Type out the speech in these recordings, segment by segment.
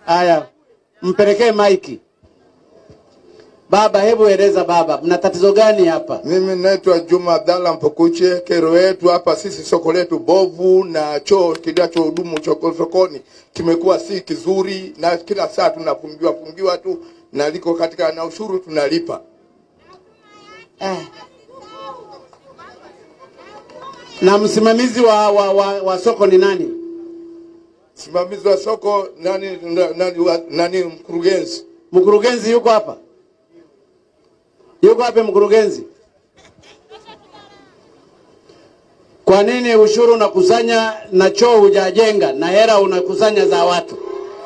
Haya, mpelekee maiki. Baba, hebu eleza baba, mna tatizo gani hapa? Mimi naitwa Juma Abdalla Mpukuche. Kero yetu hapa sisi, soko letu bovu na choo kinachohudumu choko- sokoni kimekuwa si kizuri, na kila saa tunafungiwa fungiwa tu, na liko katika na ushuru tunalipa. Eh. Na msimamizi wa, wa, wa, wa soko ni nani? Msimamizi wa soko nani, na- nani, wa- nani mkurugenzi Mkurugenzi yuko hapa? Yuko hapa mkurugenzi? Kwa nini ushuru unakusanya na choo hujajenga na hela unakusanya za watu?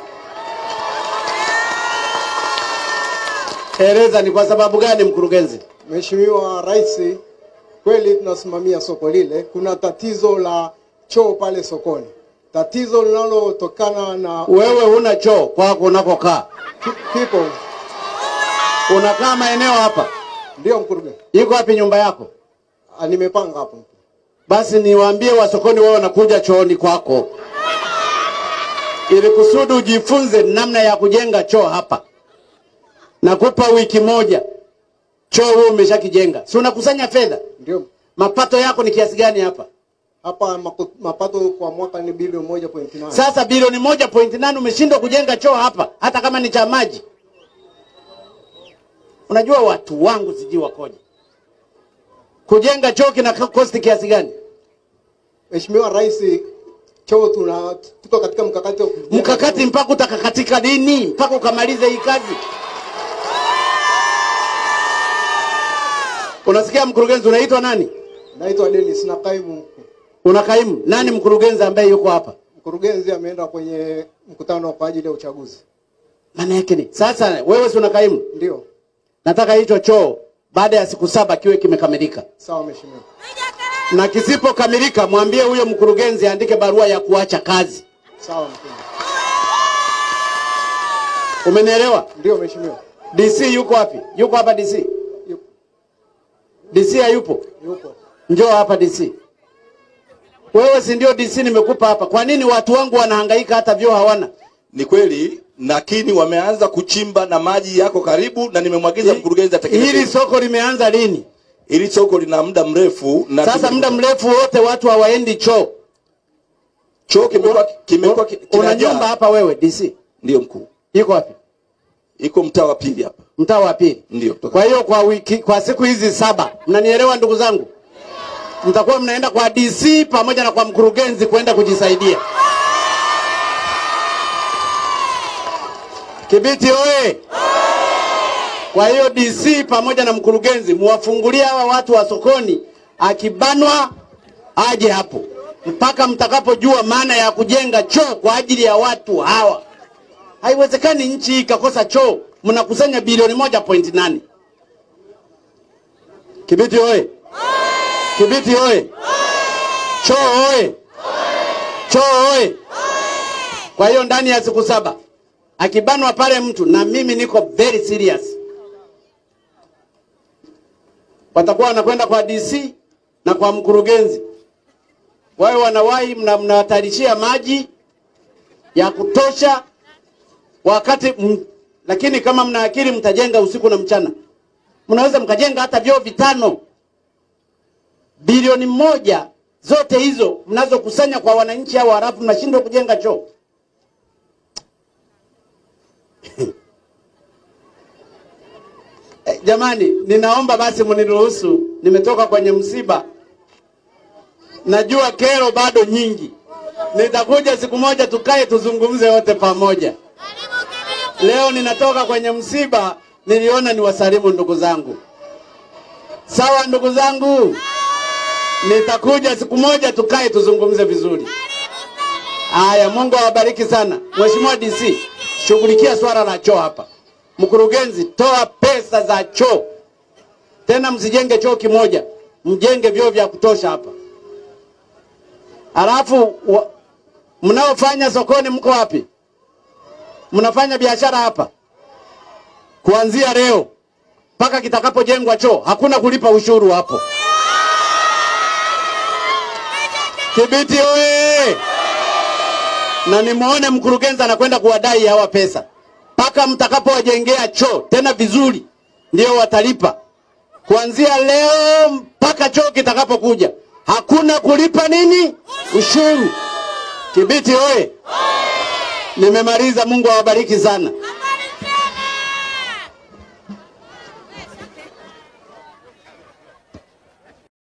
Eleza ni kwa sababu gani mkurugenzi? Mheshimiwa Rais, kweli tunasimamia soko lile. Kuna tatizo la choo pale sokoni, tatizo linalotokana na Wewe huna choo kwako unakokaa, kipo. unakaa maeneo hapa. Ndio mkurugenzi, Iko wapi nyumba yako? Ah, nimepanga hapo. Basi niwaambie wasokoni wao wanakuja chooni kwako, ili kusudi ujifunze namna ya kujenga choo hapa. Nakupa wiki moja, choo huo umeshakijenga, si unakusanya fedha? Ndio Mapato yako ni kiasi gani hapa? hapa maku- mapato kwa mwaka ni bilioni moja point nane. Sasa bilioni moja point nane umeshindwa kujenga choo hapa, hata kama ni cha maji. Unajua watu wangu sijui wakoje. Kujenga choo kina kosti kiasi gani? Mheshimiwa Rais, choo tuna tuko katika mkakati wa kujenga mkakati choo. mpaka utakakatika lini? Mpaka ukamalize hii kazi? Unasikia mkurugenzi, unaitwa nani? Naitwa Dennis na kaimu mkuu. Una kaimu nani? Mkurugenzi ambaye yuko hapa, Mkurugenzi ameenda kwenye mkutano kwa ajili ya uchaguzi. maana yake ni sasa, wewe si una kaimu? Ndio Nataka hicho choo baada ya siku saba kiwe kimekamilika, sawa, mheshimiwa. na kisipokamilika mwambie huyo mkurugenzi aandike barua ya kuacha kazi. Sawa mheshimiwa. Umenielewa? Ndio mheshimiwa. DC yuko wapi? Yuko hapa DC? Yupo. DC hayupo? Yupo. Njoo hapa DC. Wewe si ndio DC nimekupa hapa. Kwa nini watu wangu wanahangaika hata vyoo hawana? Ni kweli, lakini wameanza kuchimba na maji yako karibu, na nimemwagiza mkurugenzi atekeleze. Hili soko limeanza lini? Hili soko lina muda mrefu na Sasa tume- muda mrefu wote watu hawaendi choo. choo kimekuwa kimekuwa ki- Una kinajaa. nyumba hapa wewe DC? Ndio mkuu, Iko wapi? iko mtaa wa pili hapa. Mtaa wa pili. Ndio toka Kwa hiyo kwa wiki, kwa siku hizi saba, mnanielewa ndugu zangu? Mtakuwa mnaenda kwa DC pamoja na kwa mkurugenzi kwenda kujisaidia. Kibiti oye! Kwa hiyo DC pamoja na mkurugenzi muwafungulie hawa watu wa sokoni, akibanwa aje hapo mpaka mtakapojua maana ya kujenga choo kwa ajili ya watu hawa. Haiwezekani nchi hii ikakosa choo, mnakusanya bilioni moja point nane. Kibiti oye! Kibiti oye! Choo oye! Choo oye! Kwa hiyo ndani ya siku saba akibanwa pale mtu, na mimi niko very serious, watakuwa wanakwenda kwa DC na kwa mkurugenzi, wawe wanawahi, mna- mnawatarishia maji ya kutosha wakati m, lakini kama mna akili mtajenga usiku na mchana, mnaweza mkajenga hata vyoo vitano. Bilioni moja zote hizo mnazokusanya kwa wananchi hao, halafu mnashindwa kujenga choo. Eh, Jamani, ninaomba basi mniruhusu, nimetoka kwenye msiba. Najua kero bado nyingi, nitakuja siku moja tukae tuzungumze wote pamoja. Leo ninatoka kwenye msiba, niliona niwasalimu ndugu zangu. Sawa ndugu zangu, nitakuja siku moja tukae tuzungumze vizuri. Haya, Mungu awabariki sana. Mheshimiwa DC, shughulikia swala la choo hapa. Mkurugenzi, toa pesa za choo, tena msijenge choo kimoja, mjenge vyoo vya kutosha hapa. Halafu wa- mnaofanya sokoni, mko wapi? Mnafanya biashara hapa kuanzia leo mpaka kitakapojengwa choo, hakuna kulipa ushuru hapo. Kibiti oye! na nimuone mkurugenzi anakwenda kuwadai hawa pesa mpaka mtakapowajengea choo tena vizuri, ndio watalipa. Kuanzia leo mpaka choo kitakapokuja, hakuna kulipa nini ushuru. Kibiti oye! Nimemaliza. Mungu awabariki sana.